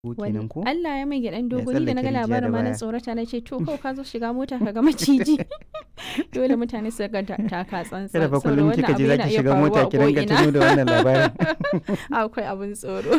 kenan ko Allah ya mai gyaɗan Ya dogo ni da na ga tsallake rijiya da labarin ma na baya. tsorata na ce to ko ka zo shiga mota ka ga maciji dole mutane su ga ta- taka tsantsan kada fa saboda kullum wannan kika abu je yana zaki iya shiga mota faruwa ki a dinga ko'ina. tuno da wannan labarin akwai abin tsoro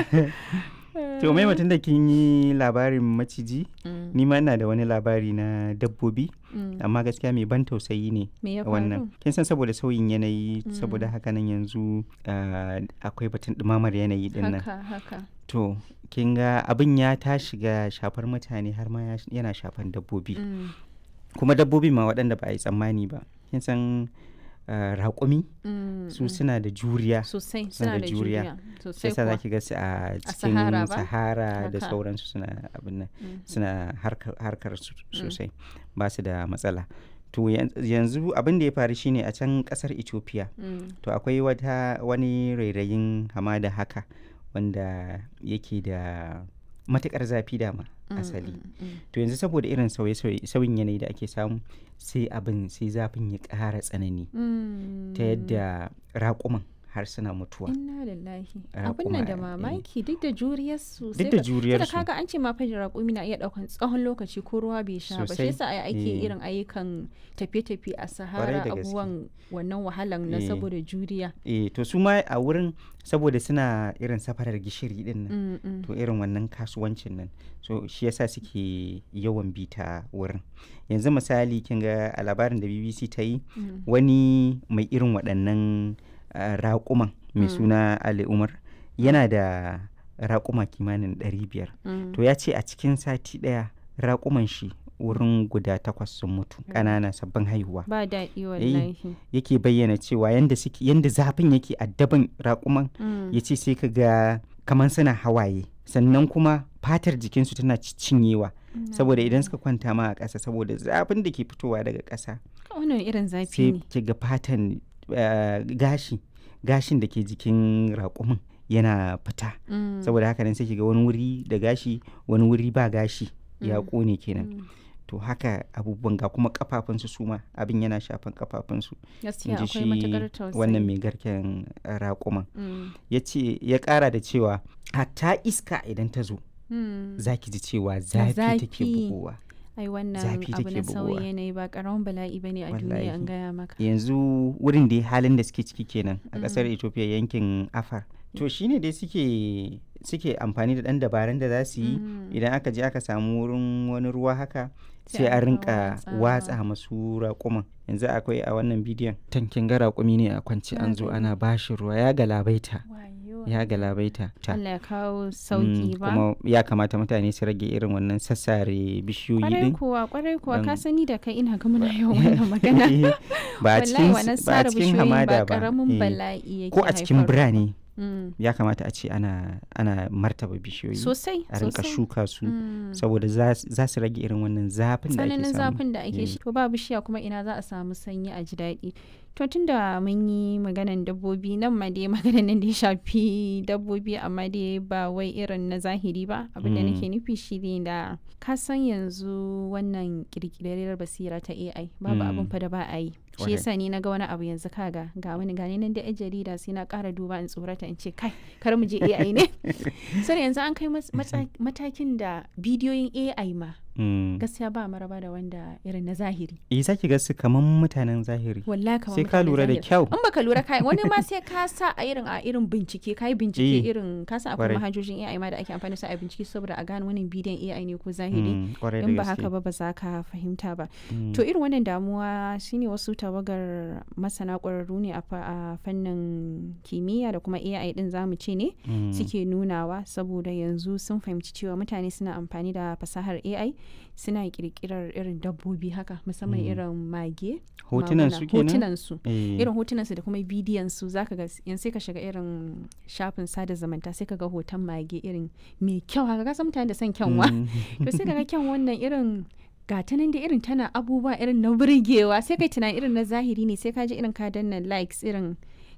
to mai mutum da kin yi labarin maciji Mm, ni ma ina da wani labari na dabbobi mm. amma gaskiya mai ban tausayi ne me ya wannan faru kin san saboda sauyin yanayi Mm. saboda haka nan yanzu ah, akwai batun ɗumamar yanayi din nan haka haka to kin ga abin ya ta shiga shafar mutane har ma ya- yana shafan dabbobi Mm, kuma dabbobi ma waɗanda ba a yi tsammani ba kin san ah, raƙumi mm, su mm. suna da juriya sosai suna suna da da juriya. juriya sai sosai sa kuwa zaki ga su a cikin Sahara ba? sahara da Haka. sauransu suna abin nan Mm, suna harkar, harkar su sosai ba su da matsala to yan- yanzu abin da ya faru shine a can kasar ethiopia mm, to akwai wata wani rairayin hamada haka wanda yake da matukar zafi dama mm, asali mm, mm. to yanzu saboda irin sauye-sauye sauyin yanayi da ake samu sai abin sai zafin ya ƙara tsanani ta yadda raƙuman har suna mutuwa Inna lillahi. Raƙuma, Abin nan da eh. mamaki duk da juriyar su. duk da juriyar da su kaga an ce ma fa raƙumi na iya ɗaukan tsawon lokaci ko ruwa bai sha ba. Shi Sosai, yasa ai ake eh. irin ayyukan tafiye-tafiye a Sahara da gaske. abubuwan wannan wahalan na Eh. saboda juriya. eh to su ma a wurin saboda suna irin safarar gishiri din nan Mm, mm. to irin wannan kasuwancin nan so shi yasa suke yawan bita wurin yanzu misali kin ga a labarin da bbc ta yi Mm. wani mai irin waɗannan ah, raƙuman mai Mm. suna ali umar yana da raƙuma kimanin 500 Mm. to ya ce a cikin sati ɗaya raƙuman shi wurin guda takwas sun mutu ƙanana sabbin haihuwa Ba daɗi wallahi. yake bayyana cewa yanda suke yanda zafin yake addaban raƙuman Mm. ya ce sai ka ga kamar suna hawaye sannan kuma fatar jikinsu tana cinyewa saboda idan suka kwanta ma a ƙasa saboda zafin da ke fitowa daga ƙasa Wannan irin zafi sai ne. ki ga fatan eh, gashi gashin da ke jikin raƙumin yana fita Mm. saboda haka nan sai ki ga wani wuri da gashi wani wuri ba gashi ya Mm. ƙone kenan Mm. to haka abubuwan ga kuma kafafunsu su ma abin yana shafan kafafunsu Gaskiya in ji akwai shi matuƙar tausayi. wannan mai garken eh, raƙuman Mm. ya ce ya ƙara da cewa hatta iska idan ta zo Mm. za ki ji cewa zafi take zafi. bugowa Ai wannan zafi abu take na bugowa. sauyin yanayi ba ƙaramin bala'i bane a duniya an Wallahi. gaya maka. yanzu wurin da halin da suke ciki kenan a ƙasar Mm. ethiopia yankin afar to shine dai suke suke amfani da ɗan dabarun da za su yi Mm. idan aka je aka samu wurin wani ruwa haka Sai sai a a rinka rinka watsawa. watsa masu raƙuman yanzu akwai a wannan bidiyon tankin ga raƙumi ne a kwance Na an zo gani. ana bashi ruwa ya galabaita Wayo. ya galabaita ta Allah ya kawo Mm, sauki ba. kuma ya kamata mutane su rage irin wannan sassare bishiyoyi Kwarai din kuwa, kwarai kuwa, ka don- sani da kai ina ga muna yawan wannan magana. Eh, ba a Wallahi cikin wannan s- ba a sare cikin bishiyoyin hamada ba ba karamin eh. bala'i yake ko a cikin haifarwa. birane Mm. ya kamata a ce ana ana martaba bishiyoyi Sosai, a rinka sosai. shuka su Mm. saboda za s- za su rage irin wannan zafin da ake tsananin samu zafin da ake Eh. shi to ba bishiya kuma ina za a samu sanyi a ji daɗi to tun da mun yi maganan dabbobi nan ma dai maganan nan da ya shafi dabbobi amma dai ba wai irin na zahiri ba abin da Mm. nake nufi shi ne da ka san yanzu wannan kirkirar basira ta AI babu Mm. abin fa da ba a yi shi Kwarai. yasa ni na ga wani abu yanzu kaga ga wani gani nan da yan jarida sai na ƙara duba in tsorata in ce kai kar mu je AI ne sai yanzu an kai mas- matsa- matakin da bidiyoyin AI ma Mm. gaskiya ba maraba da wanda irin na zahiri eh zaki ga su kaman mutanen zahiri wallahi kamar sai ka mutanen lura da zahiri. kyau in baka lura kai wani ma sai ka sa a irin a irin bincike kai bincike Eh, irin ka san akwai kwarai. manhajojin AI ma da ake amfani da su a bincike saboda a gane wannan bidiyon AI ne ko zahiri Mm, kwarai da in ba gaske. haka ba ba za ka fahimta ba Mm. to irin wannan damuwa shine wasu tawagar masana ƙwararru ne a fa- a fannin kimiyya da kuma AI din zamu ce ne Mm. suke nunawa saboda yanzu sun fahimci cewa mutane suna amfani da fasahar AI suna kirkirar irin dabbobi haka musamman Mm. irin mage hotunan maguna, su kenan hotunan su Eh, irin hotunan su da kuma bidiyon su zaka ga yanzu sai ka shiga irin shafin sada zumunta sai ka ga hoton mage irin mai kyau haka ka san mutane da son kyanwa mm. to sai ka ga kyan wannan irin gata nan da irin tana abubuwa irin na burgewa sai kai tunanin irin na zahiri ne sai ka ji irin ka danna likes irin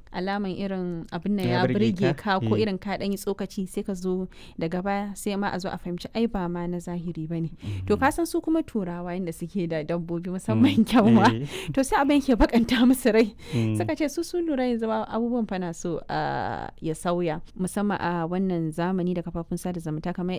alaman irin abin nan Ya ya burge burge ka? ka ko Eh. irin ka ɗan yi tsokaci sai ka zo daga baya sai ma a zo a fahimci ai ba ma na zahiri ba ne to ka san su kuma turawa yadda suke da dabbobi musamman kyanwa Eh, to sai abin ke bakanta musu rai mm. suka ce su sun lura yanzu ba abubuwan fa na so ah, ya sauya musamman a wannan zamani da kafafun sada zumunta kamar